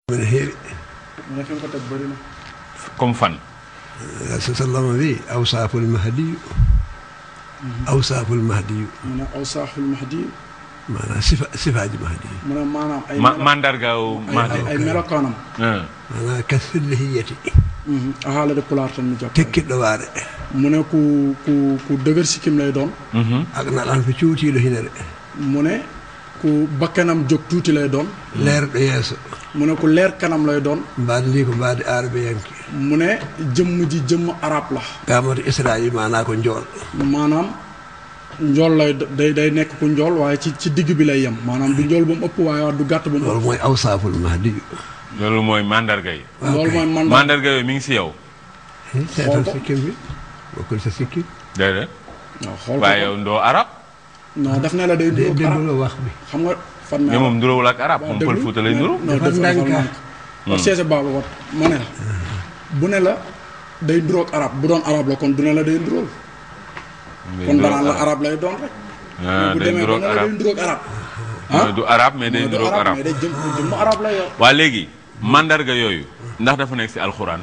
من هيري mu ne fi nga ko teg bëri na comme fan رسول صلى الله عليه وسلم أوصاف المهدي أوصاف المهدي mu ne aw saaxul mahdi maanaam sifa sifaat ji mahdi mu ne maanaam ay ma melo- mandargaaw ay- Mahdi ay- ay melokaanam ah. maanaam kasfillahiyati a haalade pulaar tan mi jokka tekkiɗɗo waare mu ne ku ku ku dëgër sikkim lay doon Mhm. ak naɗan ko cuutiiɗo hinere mu ne ku bakkanam jóg tuuti lay doon leerɗo yeeso mu ne ku leer kanam lay doon mbaade ndi ko mbaade arabe yanke mu ne jëmm ji jëmm arab la gamoto israil maanaa ko njool maanaam njool lay do- day day nekk ku njool waaye ci ci digg bi lay yem maanaam du njool ba mu ëpp waaye du gàtt ba mu loolu ëpp mooy awsaaful mahdi loolu mooy mandarga yi loolu mooy man mandarga yooyu mi ngi si yow seetal ko. sikkim bi bokkul sa sikkim déedéet waaw xool waaye ko yow ndoo arab non daf ne la day dé nduróog arab dégguloo wax bi xam nga fan mais moom nduróowul ak arab moom pël fuuta lay nduru non Dafa dafa ndànk. ndànk wax seese baaba wat ma ne la bu ne la day nduróog arab bu doon arab la kon du ne la day nduróol kon danaan la arab lay doon rek ah bu day demee ba nduróog ne la day arab nduróog arab mooy du arab mais day mooy du nduróog arab arab mais day jëm jëmm arab la yor waa léegi mandarga yooyu ndax dafa nekk si alxuraan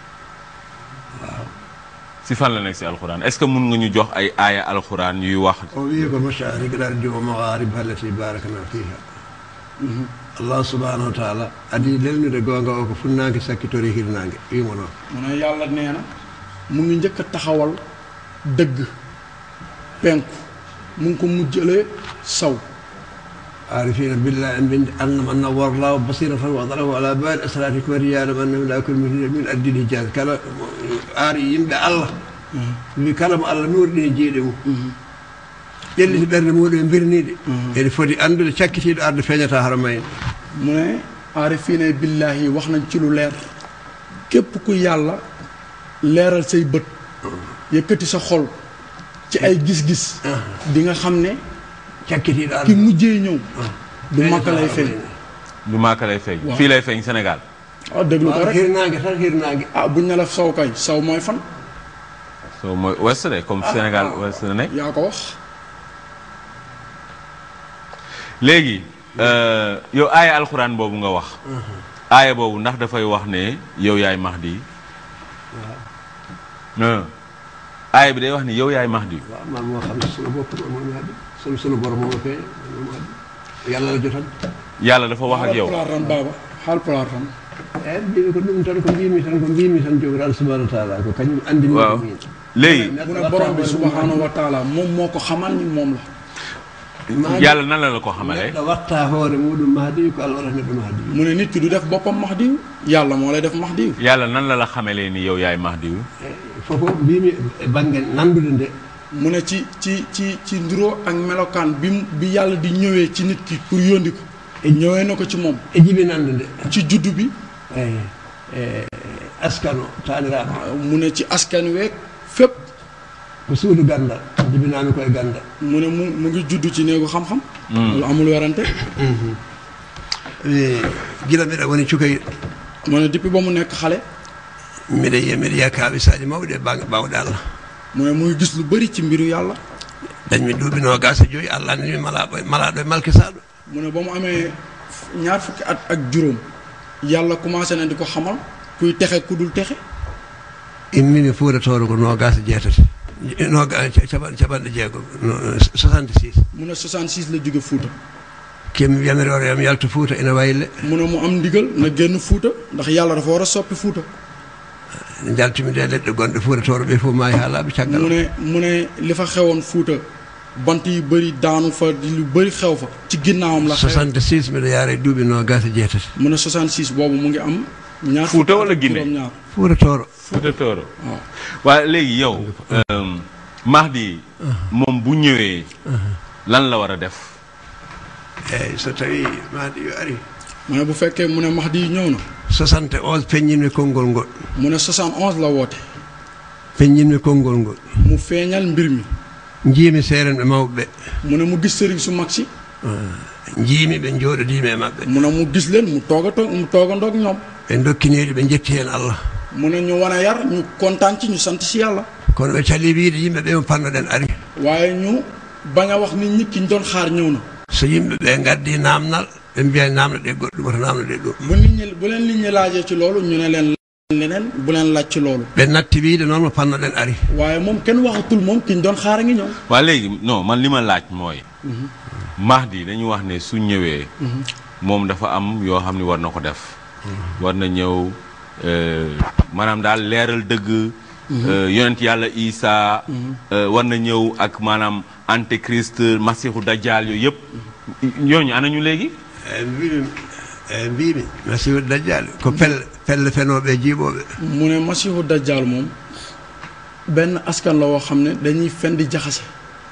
si fan la nekk si alxuraan est-ce que mun nga ñu jox ay aaya alxuraan yuy wax o wi ko masharik lardi o magarib allati barakna fiha allah subhanahu wa taala adi lelnude gonga o ko funnague sakkitori hirnangue wimo noon mu ne yàlla nee na mu ngi njëkk a taxawal dëgg penku mu ngi ko mujjalee saw عارفين بالله ان من ان من نور الله بصيرة وضره على بال اسراركم رجال انه لا كل من من ادي الحجاز كلا اري يمبي الله wi kala mo allah nuuriɗi e jeeɗe mum ƴelliti ɓerde muɗum e birniɗe ene foti andude cakkitiɗo arde feeñata hara mayne mu ne aarifiine billaahi wax nañ ci lu leer képp ku yàlla leeral say bët yëkkati sa xol ci ay gis-gis di nga xam ne cakkitiɗo ki arde mujjee ñëw du makka lay feeñ du maaka lay feeñ Waaw. fii lay feeñ Sénégal ah déglu ko rek hirnague tan hirnague ah buñ ne la saw kay saw mooy fan so mooy ouest de comme Sénégal ouest la nekk yaa ko wax léegi euh, yow aaya alxuraan boobu nga wax aaya boobu ndax dafay wax ne yow yaay Mahdi ah aaya bi day wax ne yow yaay Mahdi waaw man moo xam ne sunu bopp moom haadi sunu sunu borom moo feeñ moom haadi yàlla la jotan yàlla dafa wax ak yow xaal pulaar tan baaba xaal pulaar tan eyi mbimi ko ɗum tan ko mbimi tan ko mbimi tan jogoraan subahanahu wa taala ko kañum andini waaw min léegi mu ne borom bi subhanahu wa taala moom moo ko xamal ni moom la yàlla nan la la ko xamalee neɗɗo watta hoore muɗum mahdi ko allah waɗata neɗɗo mahdi mu ne nit ki du def boppam mahdiw yàlla moo lay def mahdiw yàlla nan la la xamalee ni yow yaay Mahdi fofo mbimi e banggue nandude nde mu ne ci ci ci ci nduroo ak melokaan bi mu bi yàlla di ñëwee ci nit ki pour yóndi ko ñëwee na ko ci moom e jibi nande nde ci juddu bi eyi e askano taniraɓe mu ne ci askan week fépp ko suudu gandal jibinami koye gandal mu ne mu mu ngi juddu ci néegu xam-xam lu amul werante gila mbiɗa woni cukayi mu ne depuis ba mu nekk xale mbiɗa yiya mbiɗa yiya kaɓisaji mawɗi e banggue bawɗe allah mu ne mu ngi gis lu bëri ci mbiru yàlla dañmi duuɓino gasa joyi allah andini malaɗo malaɗo e malkisaɗo mu ne ba mu amee ñaar fukki at ak juróom yàlla commencé na di ko xamal kuy texe ku dul texe immini fuuratoro ko nogasa jeetati noga caɓan caɓanɗe jeegom 66 mu ne 66 la jóge Fuuta kemi wiyamiri oro yam yalta fuuta ina wayle mu ne mu am ndigal na génn Fuuta ndax yàlla dafa war a soppi Fuuta jaltumi de leɗɗe gonɗe fuuratoro ɓe fof maayi ha laaɓi caggal mu ne mu ne li fa xewoon Fuuta bant yu bëri daanu fa di lu bëri xew fa ci ginnaawam la xew 66 mbiɗa yaara e duuɓi nogasa jeetati mu ne 66 boobu mu ngi am ñaar Fuuta fukki wala at ak Guinée? juróom-ñaar fuuratoro Fuuta Tooro waaw waaye léegi yow euh, Mahdi moom bu ñëwee lan la war a def eyyi so tawi maɗi yo ari mu ne bu fekkee mu ne Mahdi ñëw na 71 peññinmi konngol ngol mu ne 71 la woote peññinmi konngol ngol mu feeñal mbir mi jiimi seerenɓe mawɓe mu ne mu gis sëriñ su mag si ɓe jiimi ɓe jooɗodima e maɓɓe mu ne mu gis leen mu toog a toog mu toogandoog ñoom ɓe dokkiniɗe ɓe jetti hen allah mu ne ñu wane yar ñu kontaan ci ñu sant si yàlla kono ɓe cali wiide yimɓe ɓe mo pannoɗen ari waaye ñu bañ a wax nit ñi ki ñu doon xaar ñëw na so yimɓe ɓe gaddi namdal ɓe ɓe mbiya namde ɗe goɗɗum oto namde ɗe ɗum bu nit ñi bu leen nit ñi laajee ci loolu ñu ne leen leneen bu leen laaj ci loolu ɓe natti wiide noon mo pannoɗen ari waaye moom kenn waxatul moom ki ñu doon xaar a ngi ñëw waa léegi non man li ma laaj mooy Mahdi dañu wax ne su ñëwee moom dafa am yoo xam ne war na ko def war na ñëw euh, maanaam daal leeral dëgg euh, yonent yàlla Isa euh, war na ñëw ak maanaam antéchrist masiixu dajjal yooyu yëpp ñooñu ana ñu léegi e mbimi e mbimi masihu dajjal ko pelle pelle fenoɓe jiiɓoɓe mu ne masihu dajjal moom benn askan la woo xam ne dañuy fen di jaxase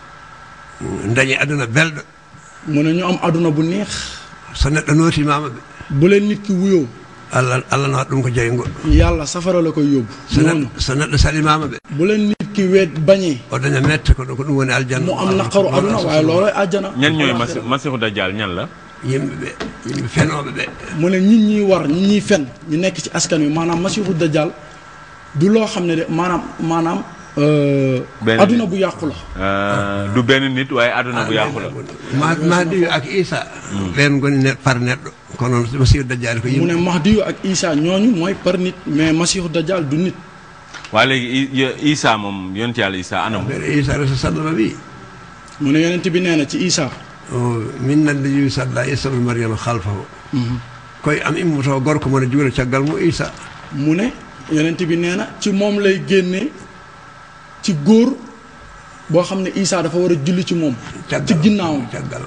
dañi aduna belɗo mu ne ñu am aduna bu neex so neɗɗo nootimama ɓe bu leen nit ki wuyoo allah allah nawat ɗum ko jeygo yàlla safara la koy yóbbu so noonu neɗɗo so neɗɗo salimama ɓe bu leen nit ki weet bañee o daña mette ko ɗum ko ɗum woni aljanna mu am naqaru aduna waaye loolooy àjjana ñan ñooy masi masiixu dajjal ñan la yimɓe ɓe yimɓe fenoɓe ɓe mu ne ñit ñiy war ñi ñiy fen ñu nekk ci askan wi maanaam masihu dajjal du loo xam ne de maanaam maanaam euh, Benn aduna nit. bu yàqu la Euh, du benn nit waaye àdduna bu yàqu la ma mahdi ak isa ɓen goni ne par neɗɗo kono masihu dajjal ko mu ne yimɓe mahdiyu ak isa ñooñu mooy par nit mais masihu dajjal du nit waa léegi I- I- Isa moom yonent yàlla Isa anam ɓeɗe isa rasul sallama wi mu ne yonent bi nee na ci isa o min nande yiwi salla isa bne mariama halfahu koye am immoto gorko mone juula caggal mo isa mu ne yonent bi nee na ci moom lay génnee ci góor boo xam ne isa dafa war a julli ci moom ci ginnaawam caggal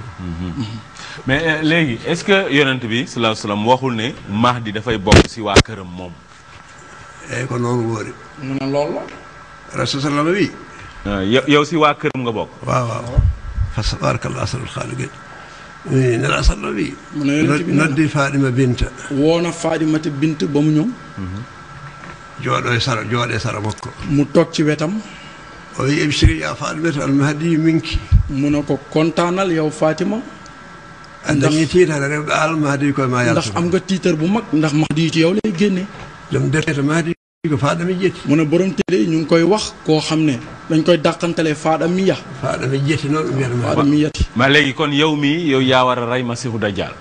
mais euh, léegi est-ce que yonent bi sallallahu alayhi wasallam waxul ne Mahdi dafay bokk ci waa këram moom eyyi ko noon woori mu ne loolu la rasul sallama wi Euh, yow yow ci waa këram nga bokk waaw waaw fa tabarakallah asanul khaliqin nela sallama wi mu ne yonent bi nee na noddi faɗima binta woona Faadimata bint ba mu ñëw jooɗo e sara jooɗe sara makko mu toog ci wetam o wi ebsiri ya faɗimata almahdi minki mu ne ko kontaanal yow Fatima a dañi tiitare rewɓe almahdi koye ma ndax yalta am nga tiitar bu mag ndax Mahdi yi ci yow lay génnee joom defete mahdi ko faɗami jeeti mu ne borom téere yi ñu ngi koy wax koo xam ne dañ koy dàqantalee faada miya faɗami jeeti noon ɗum wiyata faada mahdi miyati ma léegi kon yow mi yow yaa war a rey masiixu dajjal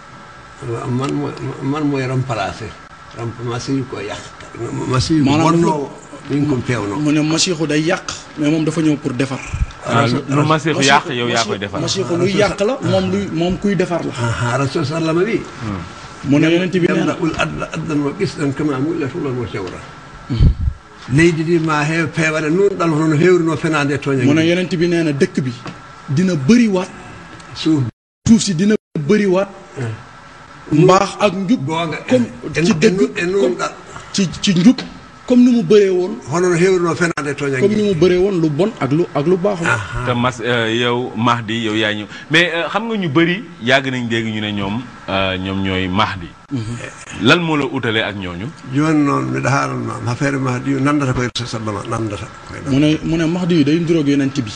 man mo man moye remplacé masihu ko yakta masihu Maanaam wonnowo min ko pewno mu ne masiixu day yàq mais moom dafa ñëw pour defar Ah, lu lu masiixu yàq yow yaa koy defar masiixu luy yàq la moom luy moom kuy defar la ha rasul sallama wi mu ne yonent bi nee yamna na ul adda addan mo ɓisɗan kama mulla fulan mo cewra leydi ndi ma heew peeware nunɗal hono no hewrino fenade toña mu ne yonent bi nee na dëkk bi dina bëri waat suuf suuf si dina bëri waat mbaax ak njub gonga comme ci dëgg e nunɗal ci ci njub comme ni mu bëree woon hono no hewrino fenade toña comme ni mu bëree woon lu bon ak lu ak lu baaxul te mas euh, yow Mahdi yow yaa ñëw mais euh, xam nga ñu bëri yàgg nañ dégg ñu ne ñoom euh, ñoom ñooy Mahdi lan moo la utalee ak ñooñu joni noon mbiɗa haalanma affaire mahdi nandata koye rasul sallama nandata koye mu ne mu ne Mahdi yi day nduroog yonent bi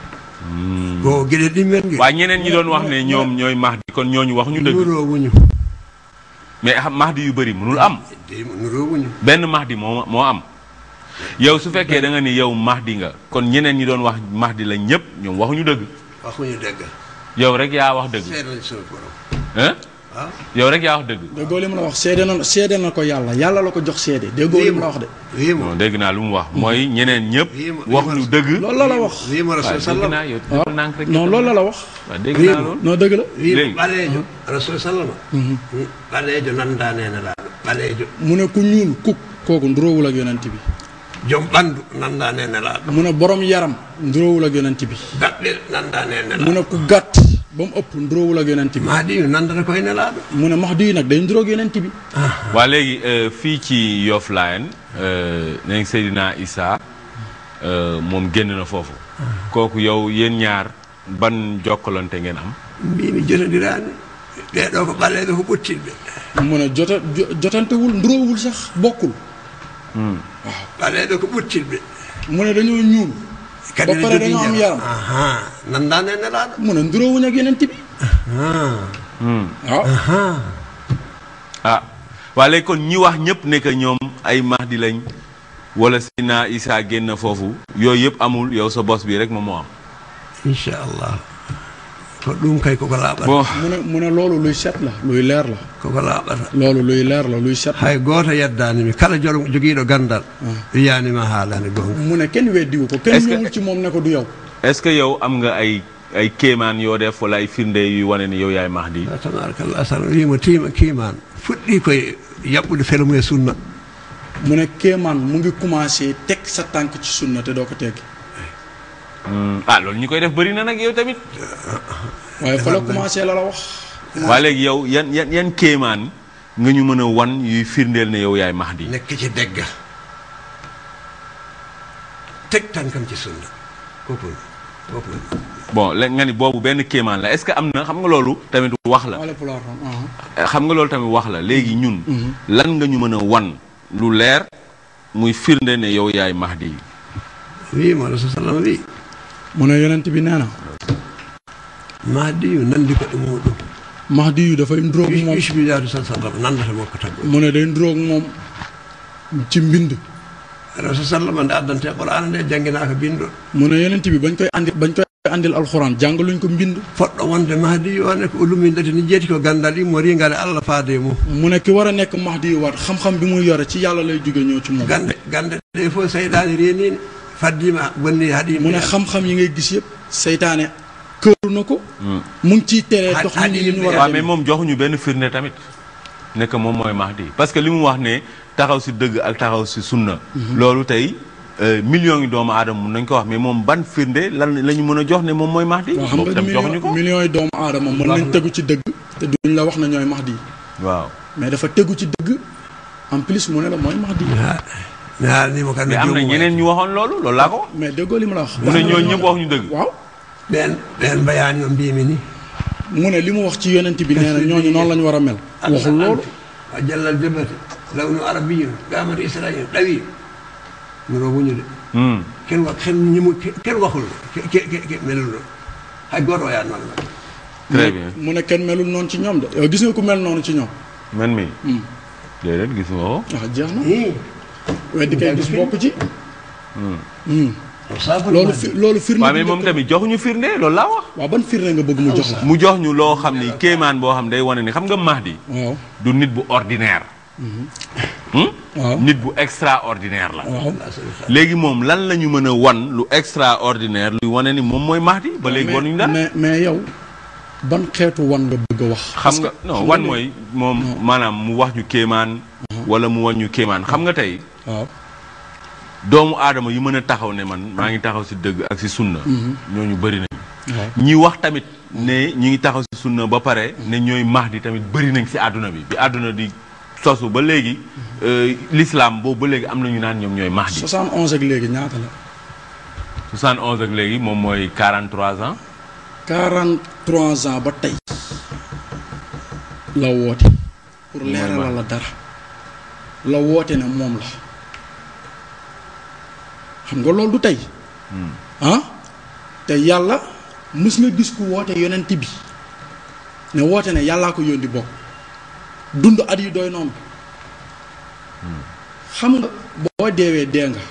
ko gueɗe ɗimmen gue waaye ñeneen ñi doon wax ne ñoom ñooy Mahdi kon ñooñu wax ñu dëgg nuro wuñu mais xam Mahdi yu bëri mënul am nuro wuñu benn Mahdi moo moo am yow su fekkee da nga ni yow Mahdi nga kon ñeneen ñi doon wax Mahdi la ñëpp ñoom waxuñu dëgg waxuñu degga yow rek yaa wax dëgg seeɗa sunu borom hein waaw yow rek yaa wax dëgg déggoo li mu la wax seede na seede na ko yàlla yàlla la ko jox seede déggoo li mu la wax de wiimo non dégg naa lu mu wax mooy ñeneen ñëpp Wii- waxuñu dëgg loolu la la wax wiimo waaw rasul dégg sallam naa yow waaw defal nànk rek non loolu la la wax waaw dégg Wii- naa loolu non dëgg la wiimo Léegi. ɓaleejo rasul sallama ɓaleejo nandanene laaɗo ɓaleejo mu ne ku ñuul kuk kooku nduroowul ak yonent bi joom ɓanndu nandanene laaɗo mu ne borom yaram nduroowul ak yonent bi daɓɓel nandanene mu laaɗo ne ku gàtt ba mu ëpp nduroowul ak yonent bi mahdi yu nandata koye nelaaɗo mu ne Mahdi yi nag day nduroog yonent bi waa léegi euh, fii ci Yoff Layeen euh, nañ Seydina Issa euh, moom génn na foofu kooku yow yéen ñaar ban jokkalante ngeen am mbimi jotodiraani ɓeeɗo ko ɓaleeɓe ko ɓottiɗɓe mu ne jota jo- jotantewul nduroowul sax bokkul ɓaleeɓe ko ɓottiɗɓe mu ne dañoo ñuul kadi Ba pare dañoo am yaram. aha nandane nelaaɗo mu ne nduroowuñ ak yonent bi Hmm. waaw ah waa léegi kon ñi wax ñëpp ne que ñoom ay Mahdi lañ wala Seydina Issa génn foofu yooyu yëpp amul yow sa bos bi rek moom moo am inchallah ko ɗum kay koko laaɓata bon mu ne mu ne loolu luy set la luy leer la koko laaɓata loolu luy leer la luy set la hay gooto yeddanimi kala jol jogiiɗo gandal wiyanima haalani gonga mu ne kenn weddiwu ko kenn Est-ce que- ñëwul ci moom ne ko du yow est-ce que yow am nga ay ay kéemaan yoo def wala ay firnde yu wane ni yow yaay Mahdi tabarakallah sala wima tima kiiman fuɗɗi koye yaɓɓude felmu e sunna mu ne kéemaan mu ngi commencé teg sa tànk ci sunna te doo ko teggi Hmm, ah loolu ñi koy def bëri na nag yow tamit waaye fa la commencé la la wax waa léegi yow yan yan yan kéemaan nga ñu mën a wan yuy firndeel ne yow yaay Mahdi nekk ci deggal teg tànkam ci sunna kooku kooku bon léegi nga ni boobu benn kéemaan la est-ce que am na xam nga loolu tamit wax la wala pulaar ah xam nga loolu tamit wax la léegi ñun lan nga ñu mën a wan lu leer muy firnde ne yow yaay Mahdi wi mo rasul sallam wi mu ne yonent bi nee na mahdi yu nandi ko ɗe muɗum Mahdi yu dafay ndróog moom usbidatu sa sallam nandata makko taggo mu ne day ndróog moom ci mbind rasul sallam nde addante qur'ana nde jangginaka binɗo mu ne yonent bi bañ koy andi bañ koy andil alxuraan jàngaluñ ko mbind poɗɗo wonde mahdi yu one ko ulumindete ni jeeti ko gandal immori ngale allah faade mum mu ne ki war a nekk Mahdi yu waat xam-xam bi muy yore ci yàlla lay jóge ñëw ci moom gande gande ɗe fof seyɗani renini faddima bonni haɗi mu ne xam-xam yi ngay gis yëpp seytaane këru na ko mu ngi ciy teree dox nit ñi li ñu war a waaw mais demee. moom joxuñu benn firnde tamit ne que moom mooy Mahdi parce que li mu wax ne taxaw si dëgg ak taxaw si sunna loolu tey euh, millions yi doomu aadama mun nañ ko wax mais moom ban firnde lan la ñu mën a jox ne moom mooy Mahdi waaw xam boobu nga tam joxuñu million ko millions yi doomu aadama mën nañ tegu ci dëgg te duñ la wax na ñooy Mahdi waaw mais dafa tegu ci dëgg en plus mu ne la mooy Mahdi mi haalnimo kam mais am na ñeneen ñu waxoon loolu loolu laa ko wax mais déggoo li ma la wax mu ne ñooñu ñëpp wax ñu dëgg waaw ɓen ɓen mbayani o mbimi ni mu ne li mu wax ci yonent bi nee na ñooñu noonu la ñu war a mel waxul loolu a jallal jabate lawnu arabiyun gamata israil ɗawi miro wuñude Hmm. ken wa ken ñimu ken waxul ke ke ke melul hay goto o yannoon ma très bien mu ne kenn melul noonu ci ñoom de yow gis nga ku mel noonu ci ñoom man mi Hmm. déedéet gis nga ko waaw jeex na i weddi kay gis bokk ci Hmm. safo loolu fi loolu firnde waaw bi mais moom njëkk- tamit joxuñu firnde loolu laa wax waaw ban firnde nga bëgg mu jox la mu jox ñu loo xam ni kéemaan boo xam day wane ni xam nga Mahdi waaw du nit bu ordinaire Hmm? waaw nit bu extraordinaire la waaw léegi moom lan la ñu mën a wan lu extraordinaire luy wane ni moom mooy Mahdi ba léegi wanuñu dara mais mais yow ban xeetu wan nga bëgg a wax xam nga non wan mooy moom maanaam mu wax ñu kéemaan wala mu wan ñu kéemaan xam nga tey waaw doomu aadama yu mën a taxaw ne man maa ngi taxaw si dëgg ak si sunna ñooñu bëri nañ waaw ñi wax tamit ne ñi ngi taxaw si sunna ba pare ne ñooy Mahdi tamit bëri nañ si àdduna bi bi àdduna di sosu ba léegi euh, l'islam boobu ba léegi am na ñu naan ñoom ñooy Mahdi 71 ak léegi ñaata la 71 ak léegi moom mooy 43 ans 43 ans ba tey la woote pour leeralal la dara la woote ne moom la xam nga loolu du tey ah te yàlla mës nga gis ku woote yonent bi ne woote ne yàllaa ko yónni bokk dund at yi doy noonu xam nga boo deewee dee nga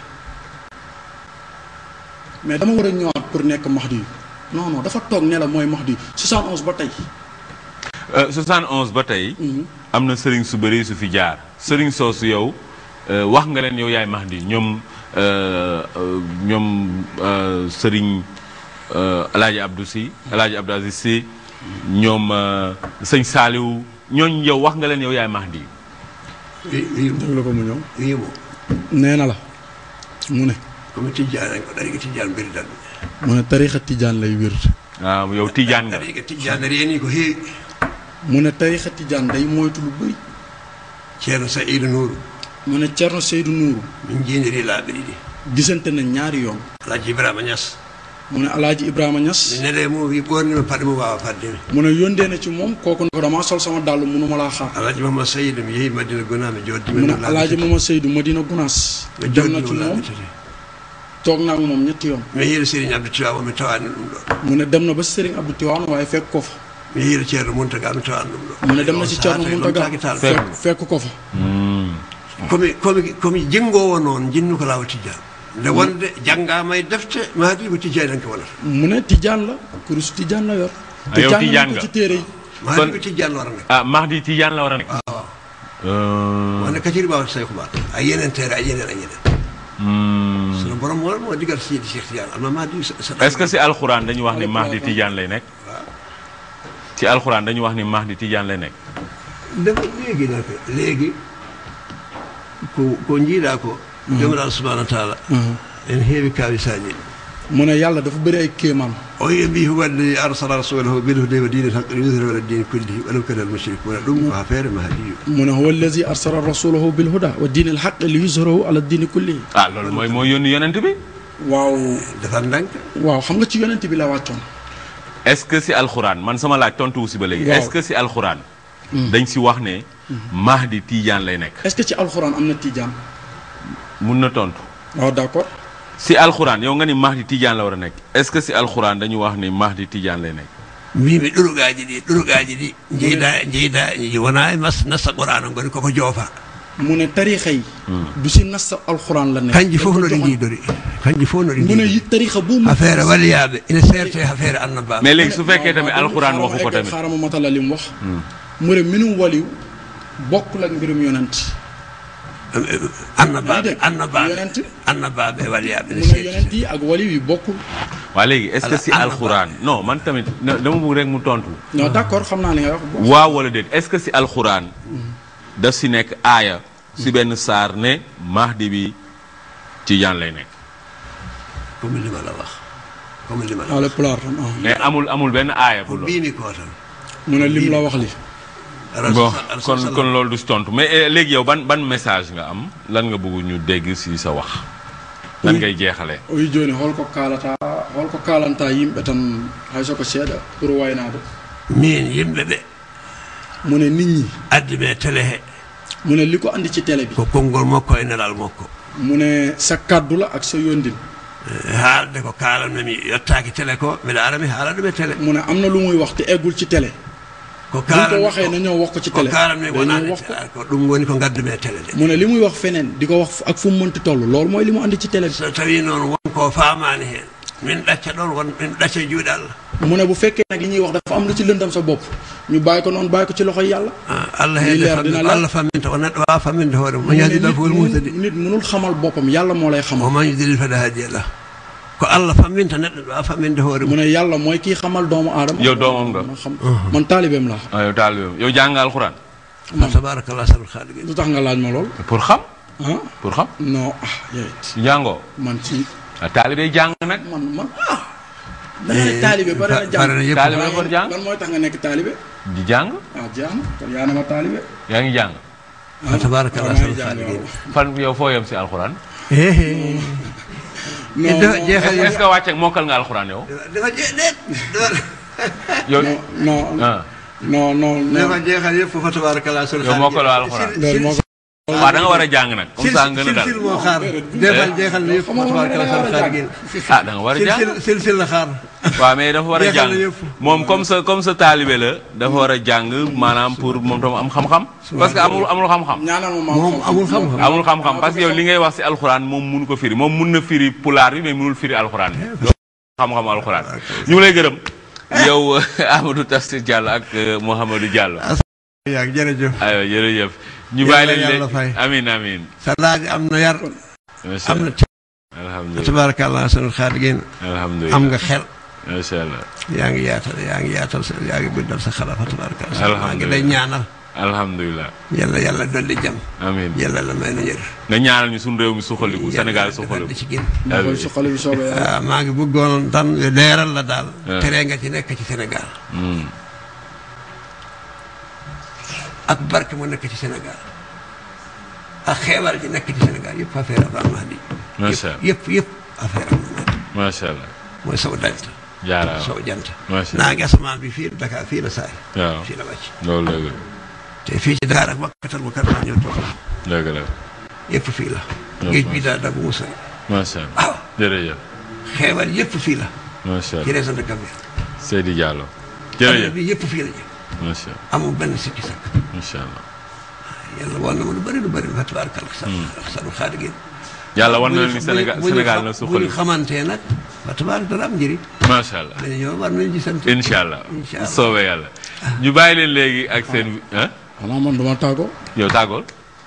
mais dama war a ñëwaat pour nekk Mahdi yu non non dafa toog ne la mooy Mahdi yu 71 ba tey Euh, 71 ba tey am na sëriñ su bëri su fi jaar sëriñ soosu yow euh, wax nga leen yow yaay Mahdi ñoom euh, euh, ñoom euh, sëriñ euh, alaaji Abdou Si alaaji Abdou Aziz Si ñoom euh, sëñ Saaliw ñooñ yow wax nga leen yow yaay Mahdi wi wimo déglu ko mu ñëw wimo nee na la mu ne komi tijjani ko ɗariga tijjani mbiridanmi mu ne tarixa tijaan lay wér waaw yow tijaan nga ɗariga tijjani reeni ko heewi mu ne tarixa tijaan day moytu lu bëri ceerno saïdou nouru mu ne Cerno Seydou Nuuru min jiiniri laaɓe ɗiɗi gisante na ñaari yoon alhaji ibrahima ñas mu ne alaaji Ibrahima mi Ñas nele mum wi ɓornima paɗe mum wawa faddemi mu ne yóndee na ci moom kooku ne ko damaa sol sama dàll munuma laa xaar alhaji mahamad saydou mi yeehi madina gona mi joddima mu ne alaaji Mama Seydou Madina Gunaas mi dem na ci joddima moom laaɓe tati toog naa ak moom ñetti yoon mi yehiɗo sérigne abdou tiwa mi tawani ɗum ɗo mu ne dem na ba Serigne Abdou Tiwaan waaye fekk ko fa mi yehiɗo ceerno muntaga mi tawani ɗum ɗo mu ne dem na ci Cerno Muntaga tal fekk fekk ko fa komi komi komi jingowo noon jinmi ko laawa tijjani nde wonde janngaama e defte mahdi ko tijjaani ko wonata mu ne tijaan la kurus tijaan la yor Ah, te yow jàng tijaan nañ ko nga. ci téere yi mahdi Kon- ko tijjaani wara nekk ah Mahdi Tidiane la war a nekk. waaw Euh, wonde kaciri mbawata say ko mbaata a yeneen teere a yeneen a yeneen hmm. sono borom moo moo digal sidi cheikh tidiane alma mahdi sa est-ce que si alxuraan dañu wax ni Mahdi Tidiane lay nekk. ci alxuraan dañu wax ni Mahdi Tidiane lay nekk. dafa léegi nag léegi ko ko jiiɗa ko jomiraɗo subahana wa taala en heewi kawisaji mu ne yàlla dafa bëri ay kéemaan o wi mbi huwa alladi arsala rasulahu bilhuda wa dini lhaq liyudhira ala dini kullihi walaw kana almushrikuna ɗum ko affaire mahdiyu mu ne huwa allazi arsala rasulahu bil huda wa diini alxaq li yuzhirahu ala diini kullihi ah loolu mooy mooy yónni yonent bi. waaw defar ndànk waaw xam nga ci yonent bi la wàccoon est-ce que si alxuraan man sama laaj tontu wu si ba léegi. Waaw. est-ce que si alxuraan. dañ si wax ne. Mahdi Tidiane lay nekk. est-ce que ci alxuraan am na tijaan mun na tontu. waaw d'accord si alxuraan yow nga ni Mahdi Tidiane la war a nekk. est-ce que si alxuraan dañu wax ni Mahdi Tidiane lay nekk. mbimi ɗurugaji ɗi ɗurugaji ɗi jeyda jeyda wona e mas nassa qur'ana goni koko joofa mu ne tarixa yi du si nas alxuraan la nekk kanji fof dañ ko noɗi joxoon. jiidori kanji fof noɗi mu ne jiidori yi tarixa bu mu affaire waliyaɓe ina serte affaire annabaɓe mais léegi su fekkee tamit waaw, alxuraan xaaral ma waxu ko egg- tamit. xaaral ma matala li mu wax mu ne mbirum waliw bokkul ak mbirum yonent annabaɓe dégg. annabaɓe Yonent. annabaɓe waliyaɓe ene mu ne seedi yonent yi ak waliw yi bokkul waa léegi est-ce que Ala- si ala- alxuraan non man tamit na- dama bëgg rek mu tontu. non d'accord xam naa li nga wax bo waaw wala déet est-ce que si alxuraan. daf si nekk aaya. si benn saar ne Mahdi bi Tidiane lay nekk. comme lima la wax comme lima la wala wax pulaar tam ah. mais amul amul benn aaya ko bu loolu. mbimi ko tan mu ne lim la wax li bon kon kon loolu du si tontu mais eh, léegi yow ban ban message nga am lan nga bëgg ñu dégg si sa wax. lan ngay jeexalee. o wi joni holko kalata holko kalanta yimɓe tan hayso ko seeɗa pour waynade min yimɓe ɓe mu ne nit ñi addi ɓe télé he mu ne li ko andi ci télé bi ko konngol makko e nelal makko mu ne sa kaddu la ak sa yondin Eh, haalde ko kaalanmami yettaaki télé ko mbiɗa ara mi haala ɗum e télé mu ne am na lu muy wax te eggul ci télé ko buñ ko waxee na ñëw wax ko ci ko télé kaalanmi dañoo wonaade wax ko ko ɗum woni ko ngaddumi e télé de mu ne li muy wax feneen di ko wax fu- ak fu mu mënti toll loolu mooy li mu andi ci télé bi so tawi noon wonko faamaani heen min ɗacca ɗon won min ɗacca juuɗe allah mu ne bu fekkee nag li ñuy wax dafa am lu ci lëndam sa bopp ñu bàyyi ko noonu bàyyi ko ci loxoy yàlla Ah, allah Lii heede leer fammi- dina leer. allah famminta o neɗɗo wawa famminde hoore mum mu mo ne yahdi nit ɗo fof woni munul- muhtadi nit munul xamal boppam yàlla moo lay xamal o man yudilil fada haadi allah ko allah famminta neɗɗo ɗo wawa famminde hoore mu mum ne yàlla mooy kii xamal doomu aadama yow doomam nga. ma xam man taalibeem laa ah yow taalibe yow jàng nga alxuraan. fa tabarakallah sabul khaliqin lu tax nga laaj ma lool pour xam. ah pour xam. non ah yowit jàngoo. man ci ah taalibe jàng nag. man man ah da nga ne taalibe ba dana pare na jàng yëpp taalibe Lan- for jàng. lan mooy tax nga nekk taalibe di jàng. ah jeex na kon yaa ne ma taalibe yaa ngi jàng. fa tabarakallah waaw maa ngi sabul jàng, khaliqin waaw. fan yow foo yem si alxuraan. non dafa non, jeexal est-ce que wàcceeg mokkal nga alxuraan yow. dafa jee déet yow non non ah non non dafa non jeexal yëpp fa tabarakallah sabul yow mokkaloo alxuraan. loolu moo ko waaw da nga war a jàng nag. comme ça nga sil dal sil moo xaar jeexal jeexal na yëpp fa tabarakallah sabul khaliqin ah da nga war a jàng. sil sil sil la xaar waaw mais dafa war a Jeexal jàng na yëpp. moom comme sa comme sa taalibe la dafa war a jàng maanaam pour moom tam am xam-xam. parce que amul amul xam-xam. ñaanal ma maam moom amul xam-xam amul xam-xam parce que yow li ngay wax si alxuraan moom mun ko firi moom mun na firi pulaar bi mais munul firi alxuraan bi. loolu xam-xam alxuraan ñu ngi lay gërëm. yow Amadou Tafsir Diallo ak euh, Mouhamadou Diallo. yaa jërëjëf aywa jërëjëf. ñu Yàlla bàyyi leen yàlla leen fay. amiin amiin. sa laaj am na yar macha am na allah alhamdulilah tabarakallah sabul khaliqin alhamdulilah am nga xel macha allah yaa ngi yaatal yaa ngi yaatal sa yaa ngi bindal sa xalaat fa tabarakallah maa ngi lay Alhamdulillah. ñaanal alhamdulilah yàlla yàlla dolli jàmm amiin yàlla la may na njër nga ñaanal ñu suñu réew mi suqaliku Sénégal di suqaliku. ci gën maa koy suqali bi soobee yàlla waaw maa ngi bëggoon tan leeral la daal Ah. tere nga ci nekk ci Sénégal Hmm. ak barke mu nekk ci Sénégal ak xeewal ji nekk ci Sénégal yëpp affaire Abraham Mahdi Macha Allah. yëpp yëpp affaire am na macha allah mooy saw dant jaaraama saw jant Macha Allah. naa ngi asamaan bi fii Dakar fii la saay waaw fii la wàcc loolu dëgg la te fii ci Dakar ak wakkatal mu karama ñëw toog dëgg la yëpp fii la Yëpp géej bi daal dagu mu sori macha allah waaw jërëjëf xeewal yëpp fii la macha ci allah région de Gambie Seydi Diallo adduna jërëjëf bi yëpp fii la jëm macha allah amul benn sikki sakk macha allah yàlla woon na ma lu bëri lu bëri fa tabarakallah sa sanu xaadi gi yàlla war na bu leen ñu- ni Sénégal bu ñu- Sénégal bu na ñu suqali xamantee nag wa tabaaraka dana am njëriñ macha allah dañu ñoo war nañu gisante incha allah Incha allah. soobee yàlla ñu bàyyi leen léegi ak seen ah xanaa man duma tàggoo yow tàggool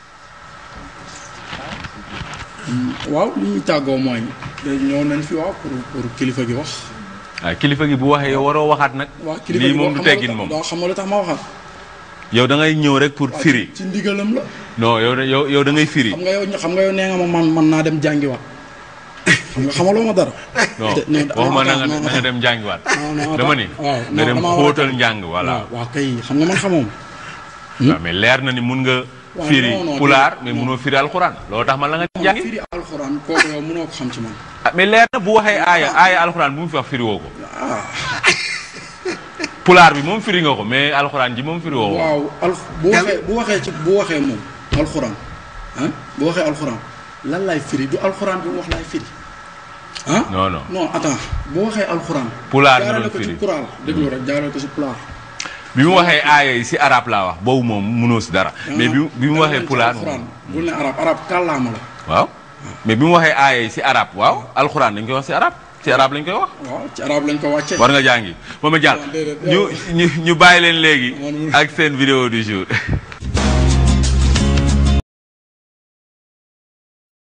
waaw li ñuy tàggoo mooy léegi ñëw nañ fi waaw pour pour kilifa gi wax waaw kilifa gi bu waxee yow waroo waxaat nag waaw kilifa lii gi moom boo du xamal teggin lu tax- moom waaw xam nga lu tax ma waxaat yow da ngay ñëw rek pour waaw, firi ci ci ndigalam la non yow da- yow yow da ngay firi xam nga yow xam nga yow nee nga ma man man naa dem jàngiwaat xam nga xamaloo ma dara non te- non, waxuma na nga non, na nga dem njàngiwaat non, non, dama ni waaw, nga non, dem damaa war a xóotal dem. njàng voilà waaw waaw kay xam nga man xamoom waaw mais leer na ni mun nga waaw, firi non, non, pulaar déedéet, mais non. munoo firi alxuraan loolu tax man la nga jàngi firi alxuraan kooku yow mënoo ko xam ci man ah mais leer na bu waxee aaya aaya alxuraan bu mu fi wax firi woo ko pulaar bi moom firi nga ko mais alxuraan ji moom firi woo ko waaw al bu Yàlla- waxee bu waxee ci bu waxee moom alxuraan ah bu waxee alxuraan lan lay firi du alxuraan bi mu wax lay firi ah non non non attends bu waxee alxuraan Pulaar nga jaarale doon ko ci firi. pulaar déglu rek jaarale ko ci pulaar bi mu waxee aaya yi si arab laa wax boobu moom munoo si dara mais bi bi mu waxee pulaar alxuraan bul ne arab arab kàllaama la waaw mais bi mu waxee aaya yi si arab waaw alxuraan dañ koy wax si arab si arab lañ koy wax waaw ci arab lañ ko wàccee war nga jàngi moom a jàll déedéet, ñu ñu ñu bàyyi leen léegi Man- ak seen vidéo du jour